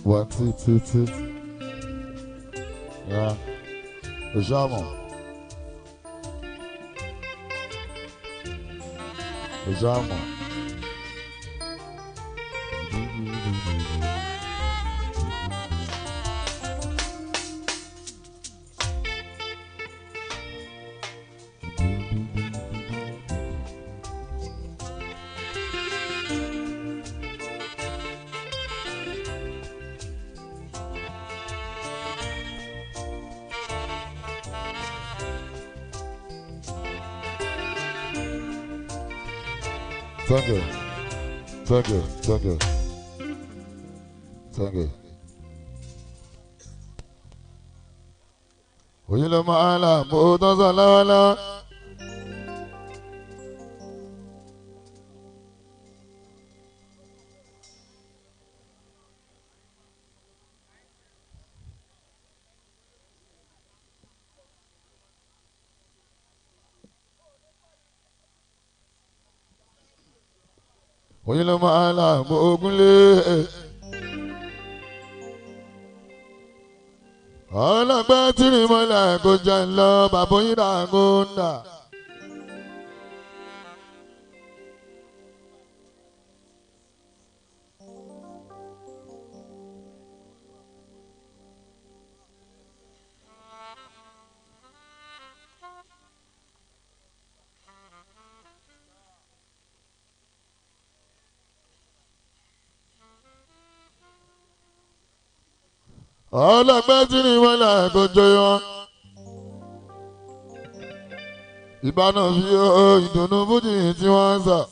One, two, two, two. Yeah. Ojamo. Ojamo. Thank you. Thank you. Thank you. Thank you. Oyin ló máa ń là bó tó sọ lọ́wọ́lọ́wọ́. Oyin ló máa ń là bó ogúnlé. ọlọ́gbẹ́ tìrì mọ́lẹ̀ kò jẹ́ ń lọ bàbá yín dà kó ń dà. ọlọ́gbẹ́ tìrì mọ́lẹ̀ kò jẹ́ wọn. ìbáná fi ó ìdùnnú fújì tí wọ́n ń sọ.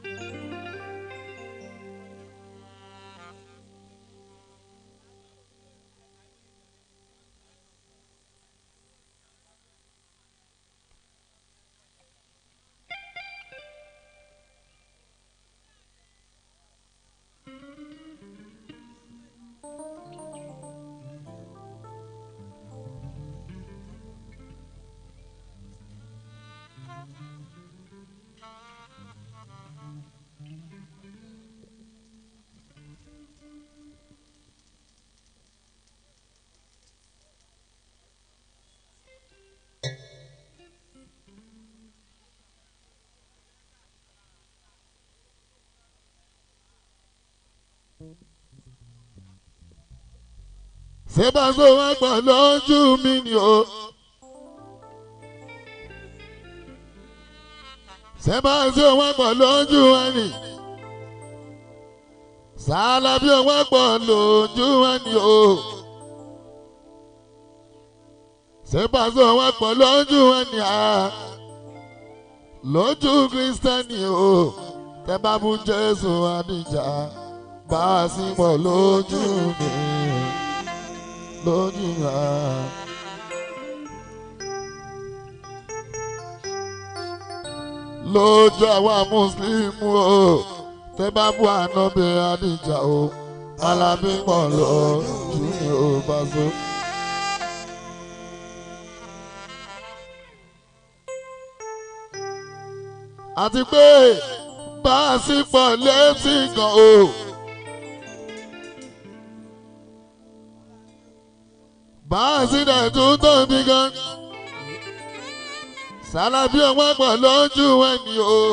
ṣé bá a sọ wá pọ̀ lójú mi ni o. ṣé bá a sọ wá pọ̀ lójú wa ni. sàálà bí wá pọ̀ lójú wa ni o. ṣé bá a sọ wá pọ̀ lójú wa ni a. lójú kristẹni o. tẹ bá bú jésù àdìjà bá a sì pọ̀ lójú mi lójú wa. lójú àwa mùsùlùmí o tẹ bá bú ànábì àdìjà o alábí pọ̀ lójú mi ò bá so. àti pé bá a sì pọ̀ létí gan o. báàsìdẹ̀ tún tóbi gan. sálábí ọwọ́ pọ̀ lójú ẹni o.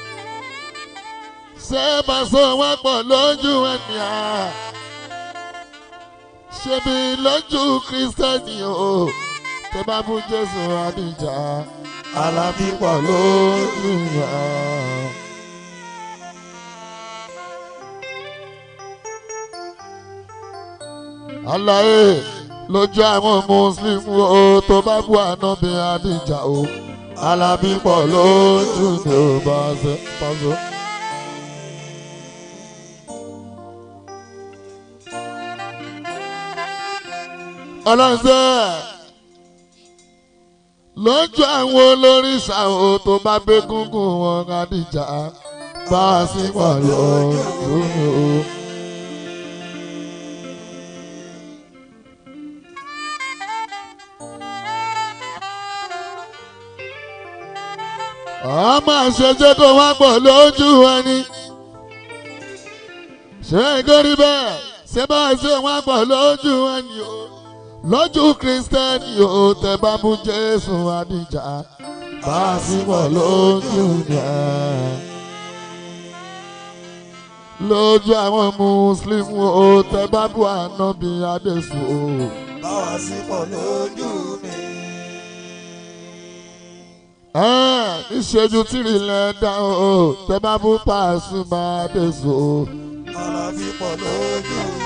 ṣé bàṣọ ọwọ́ pọ̀ lójú ẹni à. ṣebí lójú kírísítẹ́nì o. tẹ bá bú jésù àdìjà. alábí pọ̀ lójú wa. Àlàyé lójú àwọn muslim o tó bá bu ànábì àdìjà o alábí pọ̀ lójú ni ó bá ṣe pàṣẹ. ọlọ́sẹ̀ lójú àwọn olórìṣà o tó bá gbé gúngún wọn àdìjà bá a sì pọ̀ lójú ni ó. ọmọ àṣejẹ tó wá pọ̀ lójú ẹni ṣé ìgórí bẹ́ẹ̀ ṣé bá ṣe wọn pọ̀ lójú ẹni o lójú kristẹni o tẹ bá mú jésù àdìjà bá a sì pọ̀ lójú yẹn lójú àwọn muslim o tẹ bá bú ànábì adéṣù o. báwa sí pọ̀ lójú mi. ìṣẹ́jú tìrì lẹ́dá o tẹ bá bú Pasuma adéṣù o. Alábí pọ̀ lójú mi.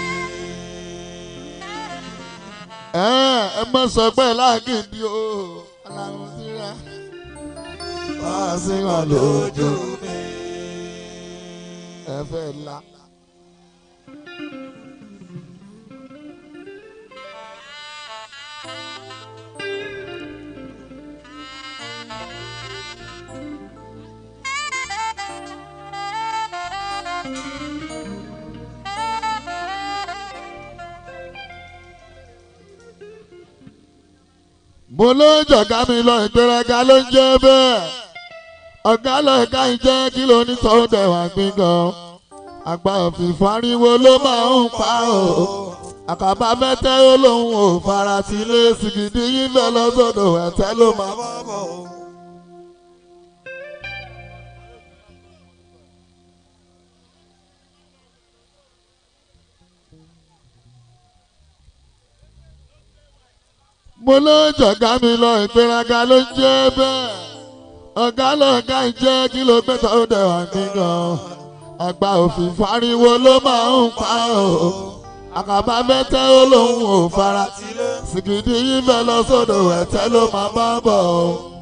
ẹ mọ sọ pé lágìdí o aláwọ̀ síra Báwa sí pọ̀ lójú mi. ẹ fẹ́ la. mo ló ń jọ̀gá mi lọ ìgbéraga ló ń jẹ́ bẹ́ẹ̀ ọ̀gá lọ́ọ̀ká ń jẹ́ kí ló ní sọ́dẹ̀ wá gbígan àgbà òfin fariwo ló máa ń pa o àkàbà mẹ́tẹ́ ó lóun ò fara sí ilé sìgìdì yín lọ lọ́sọ̀dọ̀ ẹ̀tẹ́ ló máa bá. Bàbá bọ̀ o. mo ló ń jọ̀gá mi lọ ìgbéraga ló ń jẹ́ bẹ́ẹ̀ ọ̀gá lọ́ọ̀ká ń jẹ́ kí ló gbé sọ́dẹ̀ wá gbígan àgbà òfin fariwo ló máa ń pa o àkàbà mẹ́tẹ́ ó lóun ò fara sìgìdì yín bẹ́ẹ̀ lọ sọ́dọ̀ ẹ̀tẹ́ ló máa bá bọ̀ o.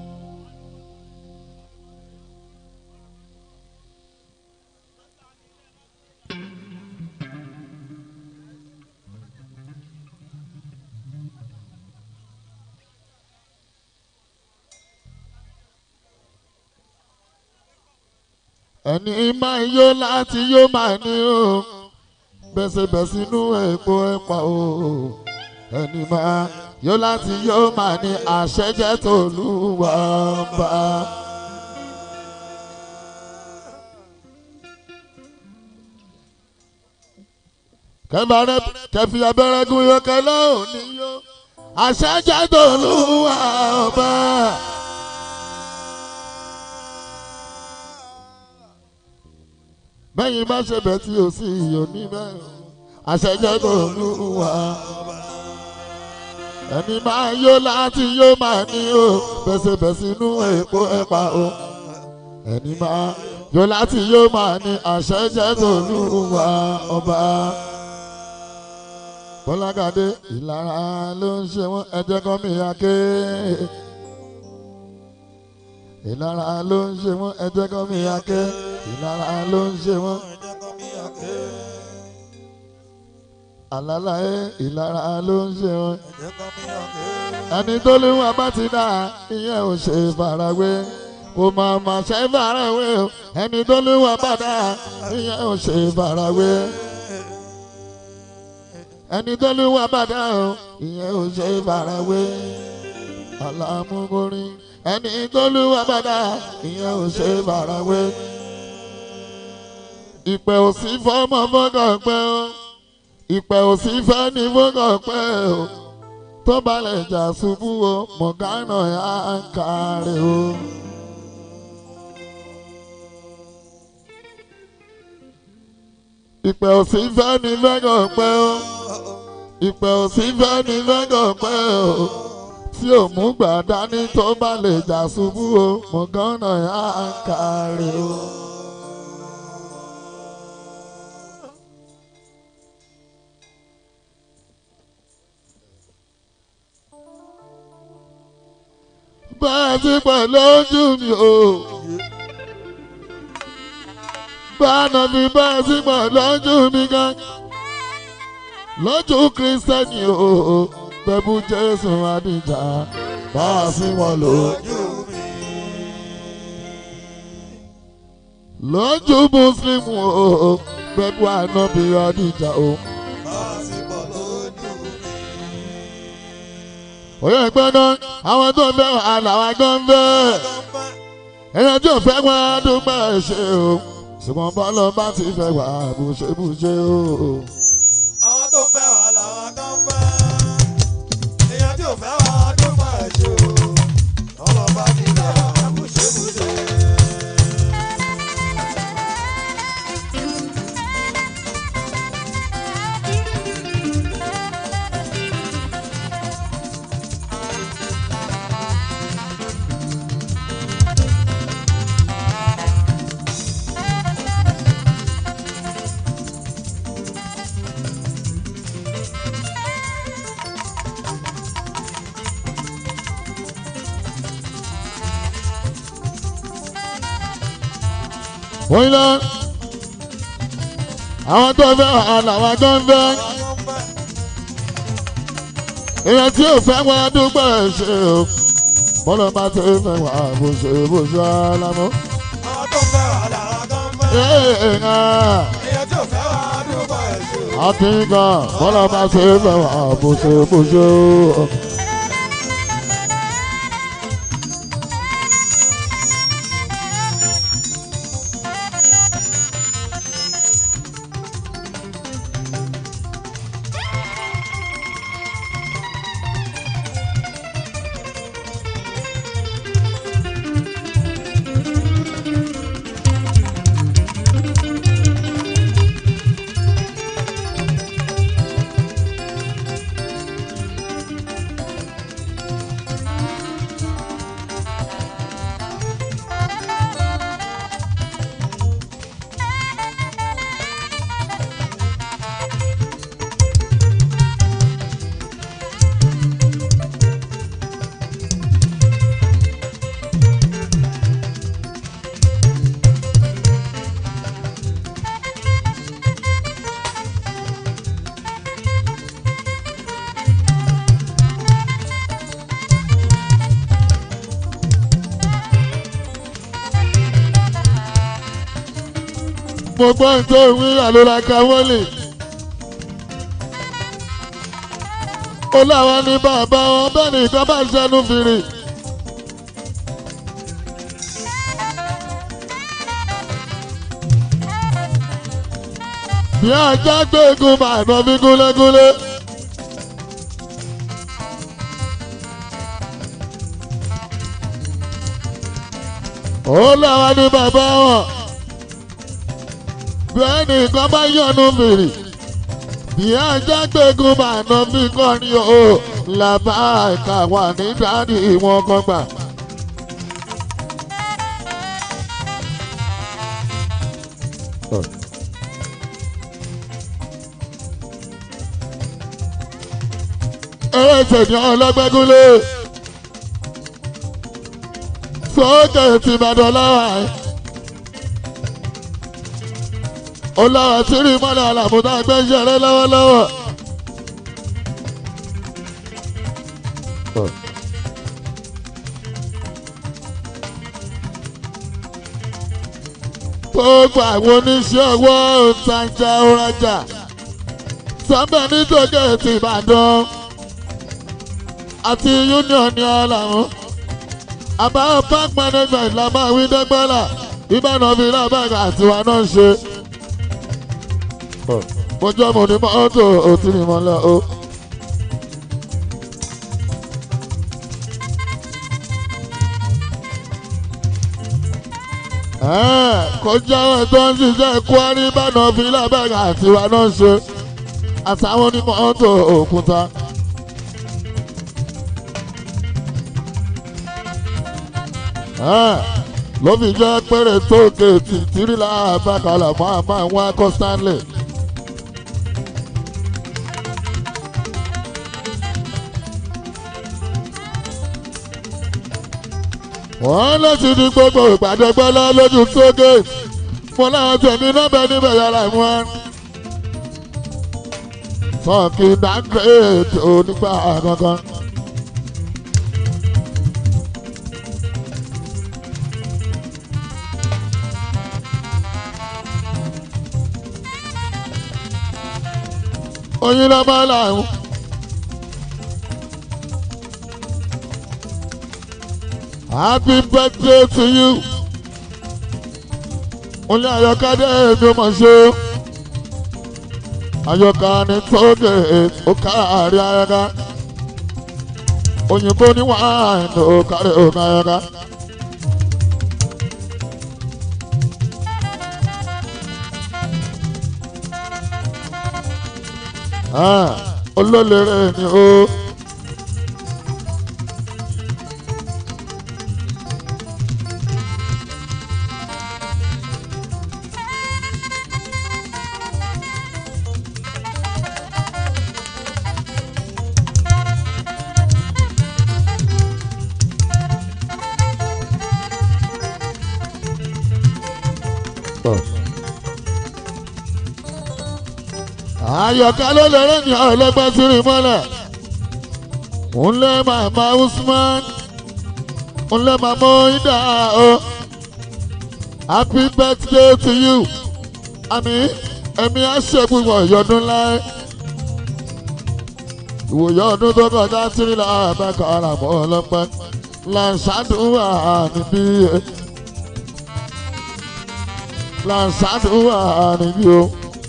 ẹni máa yó láti yó máa ní o bẹ́sẹ̀bẹ́sẹ̀ inú epo ẹ̀pà o ẹni máa yó láti yó máa ní àṣẹjẹ́ tòlúwa ń bá. kẹ́bàárẹ̀ kẹfì abẹ́rẹ́ gún yó kẹlẹ́ òní yó àṣẹjẹ́ tòlúwa ń bá. bẹ́yìn bá ṣe bẹ̀ tí o sì yọ̀ níbẹ̀ àṣẹjẹ́ tó lù wá. ẹni máa yó láti yó máa ní o bẹ́sẹ̀bẹ́sẹ̀ inú èpo ẹ̀pà o. ẹni máa yó láti yó máa ní àṣẹjẹ́ tó lù wá ọba. bọ́lágàdé ìlara ló ń ṣe wọ́n ẹjẹ́ kan mi àké. ìlara ló ń ṣe wọ́n ẹjẹ́ kan mi àké. ìlara ló ń ṣe wọ́n. Ẹ̀jẹ̀ kan mi àké. àlàláyé ìlara ló ń ṣe wọn. Ẹ̀jẹ̀ kan mi àké. ẹni tó léwọ́n bá ti dá ìyẹn ò ṣe farawé kò mà mà ṣe farawé o ẹni tó léwọ́n bá dá ìyẹn ò ṣe farawé ẹni tó léwọ́n bá dá o ìyẹn ò ṣe farawé alámúgorin ẹni tó léwọ́n bá dá ìyẹn ò ṣe farawé ìpè ò sí fọmọ fọkàn pẹ́ o ìpè ò sí fẹ́ ní fọkàn pẹ́ o tó balẹ̀ jà ṣubú o mọ̀gánà yà á kárẹ̀ o. ìpè òsì fẹ́ ní fẹ́gàn pẹ́ o ìpè òsì fẹ́ ní fẹ́gàn pẹ́ o tí ò mú gbà dání tó balẹ̀ jà ṣubú o mọ̀gánà yà á kárẹ̀ o. bẹ́ẹ̀ ti pẹ̀ lójú mi o. Báànà mi bẹ́ẹ̀ ti pẹ̀ lójú mi gan. Lójú kírísítẹ́nì o, bẹ́bú Jésù Adìjà, bá a sí wọn lò. Lójú mi. Lójú Mùsùlùmí o, bẹ́bú Ànábì Adìjà o. Báwa sí pọ̀ lójú mi. Òye ẹgbẹ́ náà, àwọn tó ń fẹ́ wàhálà wa gan ń fẹ́. Ẹ̀yàn tí ò fẹ́ wọn á dúpẹ́ ṣe o. Ṣùgbọ́n bọ́lá bá ti fẹ́ wà bùṣebùṣe o. wọ́n lọ àwọn tó fẹ́ wà làwọn tó ń fẹ́ èèyàn tí ò fẹ́ wọn dúpẹ́ ṣe o bọ́lá bá ti fẹ́ wà bó ṣe bó ṣe alámọ́. Àwọn tó fẹ́ wà lára tó ń fẹ́. èèyàn Èèyàn tí ò fẹ́ wà dúpọ̀ ẹ̀ṣẹ̀. akínkan bọ́lá bá ti fẹ́ wà bó ṣe bó ṣe o. mo gbọ́ tó wí àlọ́lá káwọ́lì. ó láwọn ní bàbá wọn bẹ́ẹ̀ ni nǹkan bá ṣẹnu fìrì. bí ajá gbẹ́gun bàánà fi gúnlẹ́gúnlẹ́. ó láwọn ní bàbá wọn bẹ́ẹ̀ ni nǹkan bá yọ̀nù mìrì bí ajá gbẹ́gun bàánà fi kọrin o làbá ìka wà ní dáàdì wọn kan gbà. ẹlẹ́sẹ̀ ní ọlọ́gbẹ́gúnlé sókè tìbàdàn láwà ẹ̀. ó lára tí rí mọ́lẹ̀ àlàmúdá gbẹ́sẹ̀ rẹ lọ́wọ́lọ́wọ́. gbogbo àwọn oníṣẹ́ ọwọ́ òǹtajà òrajà sábẹ́ nítòkè ti Ìbàdàn àti union ní ọ̀làwọ̀n àbáwọ̀ park management la máa wí dẹ́gbẹ́là ìbàdàn fi lábàgà àtiwá náà ṣe. mo jọ́ mo ní mọ́tò òtí mi mọ́lẹ̀ o. kọjá ẹ̀ tó ń ṣiṣẹ́ kwari ìbàdàn fi lábàgà àtiwá náà ṣe àtàwọn onímọ́tò òkúta. ló fi jẹ́ péré tó géètì tìrìlà àbákalà máa máa wá kọ́ stanley. wọ́n láti di gbogbo ìpàdé gbọ́lá lójú tó géètì mo láwọn tẹ̀mí nọ́bẹ̀ níbẹ̀ yàrá wọn. sọ́ọ̀kì dáńgírèdì onígbà gangan. oyin lọ bá làwọn. happy birthday to you. olè àyọká dé èmi mọ̀ ṣe. àyọká ní tóge ó káàárí ayọká. òyìnbó ní wàhálà ó kárí òun ayọká. olólèrè ni ó. àyọ̀ká ló lè rẹ́ ní ọlọ́gbọ́n sírí mọ́lẹ̀ ńlẹ́ màmá Usman ńlẹ́ màmá Ida o happy birthday to you àmì ẹ̀mí àṣẹ̀gbùgbọ̀n ìyọdún láé ìwòye ọdún tó kọjá sírí làbẹ́kọ̀ ara mọ́ ọlọ́pẹ́ làǹṣàdúrà níbí làǹṣàdúrà níbí o.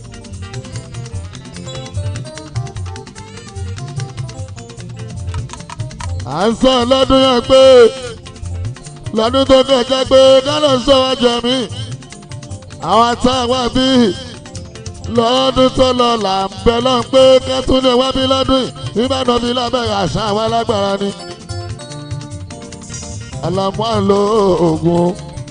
à ń sọ lọ́dún yẹn pé lọ́dún tó kọjá pé kálọ̀ sọ wá jẹ mí àwọn àtàwọn bí lọ́dún tó lọ là ń bẹ lọ́n pé kẹ́tùnú wá bí lọ́dún yìí ìbàdàn bí lábẹ́rẹ́ àṣà àwọn alágbára ni. àlàmú à ń lo oògùn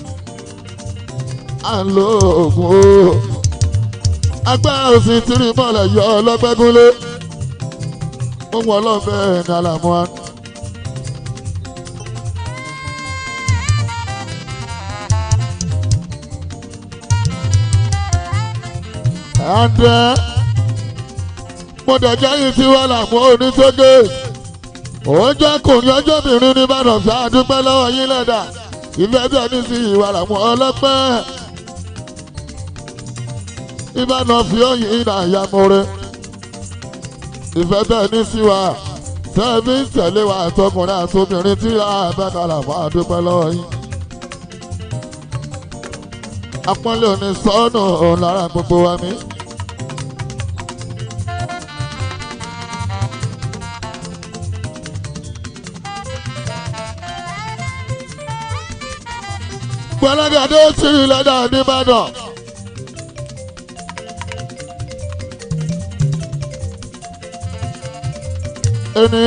à ń lo oògùn o agbára òsì tìrì mọ́lẹ̀ yọ ọlọ́gbẹ́gúnlé ó wọ ọlọ́ọ̀bẹ ní àlàmú à. àndẹ mo dẹjẹ yìí tí wọn là mú oníṣègùn òun jẹ kùnrin ọjọbìnrin ní ìbàdàn sí àdúpẹ́ lọ́wọ́ yín lẹdà ìfẹ́ tẹ ní sí ìwà làwọn ọlọ́pẹ́ ìbàdàn fi òyìn ìdá ìyàmúre ìfẹ́ tẹ ní sí wa tẹ́ẹ̀bí ń tẹ̀lé wa àtọkùnrin àtobìnrin tí àbẹ́kàlà fún àdúpẹ́ lọ́wọ́ yín apọ́nlé òní sọ́ọ̀nù òun lára gbogbo wa mi. gbọ́lágàdé tìrì lẹ́dà nìbàdàn. ẹni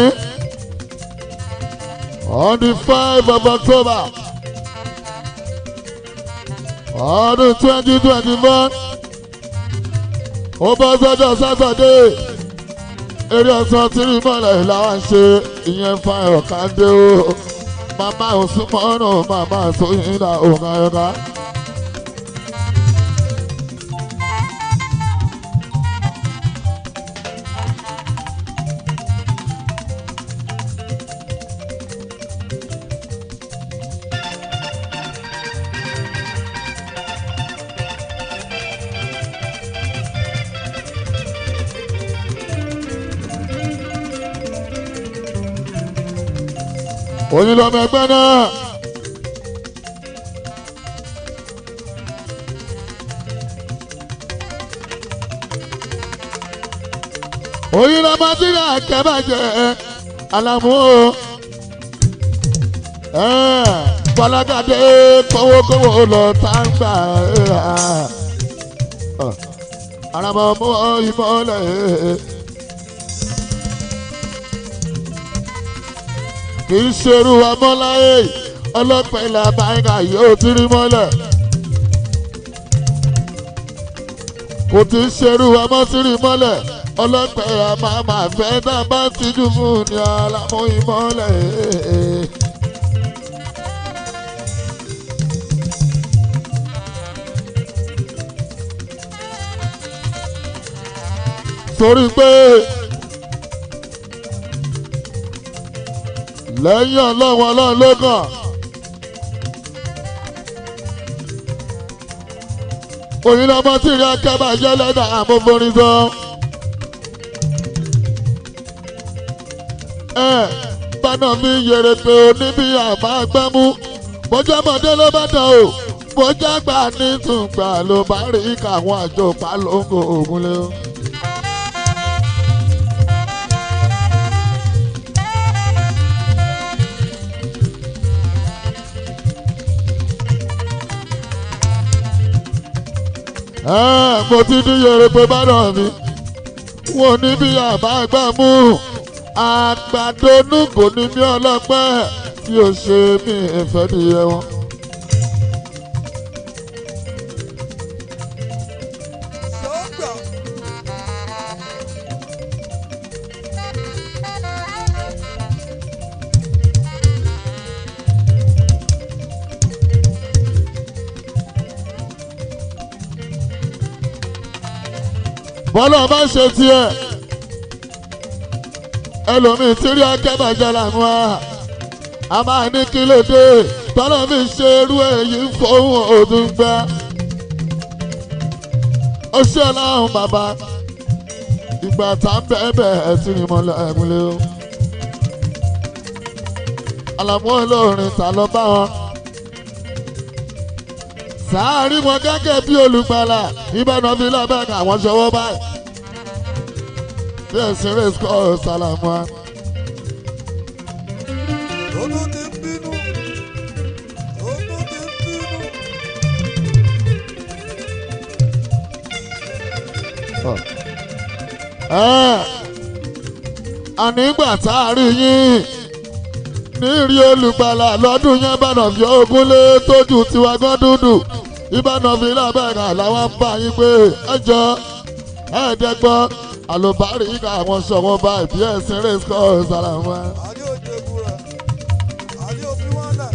on the five of October ọdún twenty twenty four ó bọ́ sọ́jọ́ sátọ̀dé eré ọ̀sán tìrì mọ́lẹ̀ làwọn ń ṣe ìyẹn fáyọ̀ kàndé o màmá òsùnmọ́nù màmá sóyìnlá òun ayọ̀ká. oyin lọmọ ẹgbẹ́ náà. oyin lọmọ tí náà kẹ́bàjẹ́ alamu o. Bọ́lágàdé kówókówó lọ táǹgbà. Àràmọ̀ mú ìmọ̀lẹ̀. kì í ṣerú amọ́láyé ọlọ́pàá ilẹ̀ abáyíká yóò ti rí mọ́lẹ̀. kò tí ń ṣerú amọ́sírí mọ́lẹ̀ ọlọ́pàá ẹ̀ máa máa fẹ́ tá a bá tijú fún ní alámúyí mọ́lẹ̀. torí pé lẹ́yìn ọlọ́run ọlọ́run ló kàn. òyìn ọmọ tí ìrìn akẹ́bà jẹ́ lẹ́dà àmúforin sọ. ẹ bánà mi yèrè pé oníbí àmà gbẹ́mú bójú ọmọdé ló bá dán o bójú àgbà ní tùǹgbà ló bá rí káwọn àjò pálóńgò ògùn lé o. mo ti ní yẹrẹ pé bánà mi wọn ní bí àbá gbà mú àgbàdo nùgò ní mí ọlọ́pẹ́ tí ó ṣe mí ìfẹ́ nìyẹn wọn. Sọ́gbà. bọ́lá bá ṣe tiẹ̀ ẹlòmíì tí rí akẹ́bàjẹ́ làwọn a a máa ní kí ló dé tọ́lá mi ṣe irú èyí fóun òdùn gbẹ. ó ṣe ọlọ́run bàbá ìgbà tá ń bẹ́ẹ̀ bẹ́ẹ̀ sí ni mo lọ ẹ̀múlẹ̀ o. àlàmú olórin ta ló bá wọn. sáàárín wọn gẹ́gẹ́ bí olùgbàlà ìbànú fi lábẹ́ àwọn ṣọwọ́ báyìí. bí ẹ̀sìn rẹ̀ kọ́ sálàmù wa. Ó tún ti ń bínú. Ó tún ti ń bínú. Ẹ́, ànígbà tá a rí yín nírí olùgbàlà lọ́dún yẹn bànà fi ogún lé tójú tiwa gán dúdú ìbànà fi lábẹ́rẹ́ làwọn ń bá yín pé ẹjọ́ ẹ̀ẹ́dẹ́gbọ́n àlùbárí ká àwọn sọ̀wọ́n bá ìbí ẹ̀sìn rẹ̀ kọ́ sára wọn. Àní òjò ìbúra. Àní òfin wọn lẹ̀.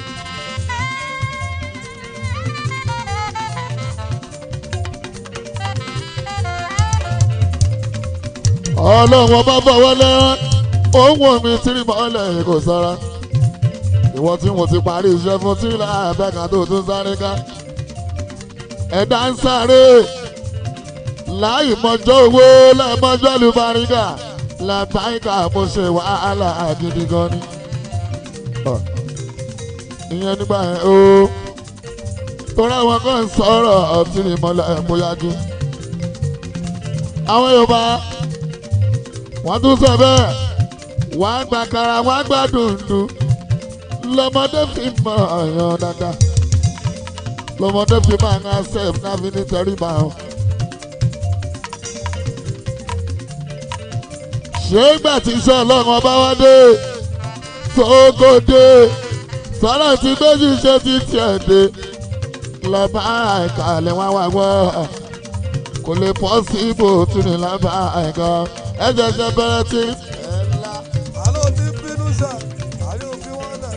ọlọ́run ọba fọwọ́ lẹ́rán òun wò mí tírí mọ́lẹ̀ kò sára ìwọ tí mo ti parí iṣẹ́ fún tí láàbẹ̀ká tó tún sáré ká ẹ̀dá ń sáré láì mọjọ́ owó láì mọjọ́ àlùbáríkà làbáyíká mo ṣe wàhálà gidi gan ni Ọ̀, ìyẹn nígbà yẹn o torí àwọn kan ń sọ̀rọ̀ ọtí ni mọ́lẹ̀ mo yájú àwọn Yorùbá wọ́n tún sọ bẹ́ẹ̀ wọ́n á gba kara wọ́n á gba dùndùn lọ́mọdé fi mọ ọ̀yàn dáadáa lọ́mọdé fi máa ń accept náà fi ní tẹríba o. ṣé ìgbà tí iṣẹ́ ọlọ́run ọba wá dé sógódé sọ́lá tí méjì ṣe ti tiẹ̀ dé lọ́ba ìkàlẹ̀ wọn wá wọ́ kò lè pọ́ sí ibò tún ní lábá ẹ̀gán ẹ̀jẹ̀ ṣe bẹ̀rẹ̀ tí ẹ̀ ńlá. Àlọ́ ti ń bínú sà. Àní òfin wọn lẹ̀.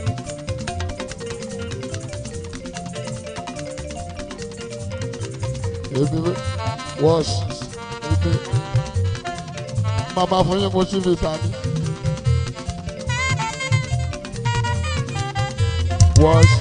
Ebi wash ebi mama fún yín mo ṣí fi ta ni. Wash.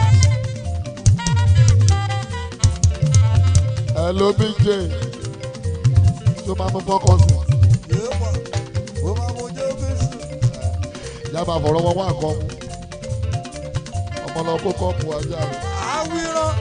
Ẹ ló bí jẹ́ tó máa mú fọ́kàn sí. Yéé pa. Ó máa mú jẹ́ fèsì. Yàrá fọ̀rọ̀ wọn wá nǹkan mu. Ọmọ lọ kó kọ́ọ̀pù ajá rẹ̀. Àwírán.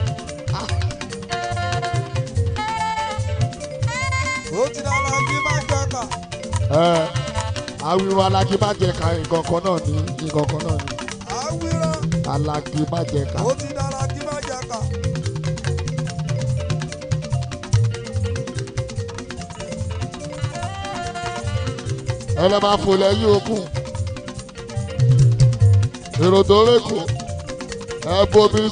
Ó ti dára kí má jẹ́ kà. Ẹ awiru alági má jẹ ká nǹkan kan náà ní nǹkan kan náà ní. Àwírán. Alági má jẹ ká. Ó ti dára kí má jẹ́ kà. ẹ lọ máa fò lẹ́yìn okùn èrò tó rékò ẹ bomi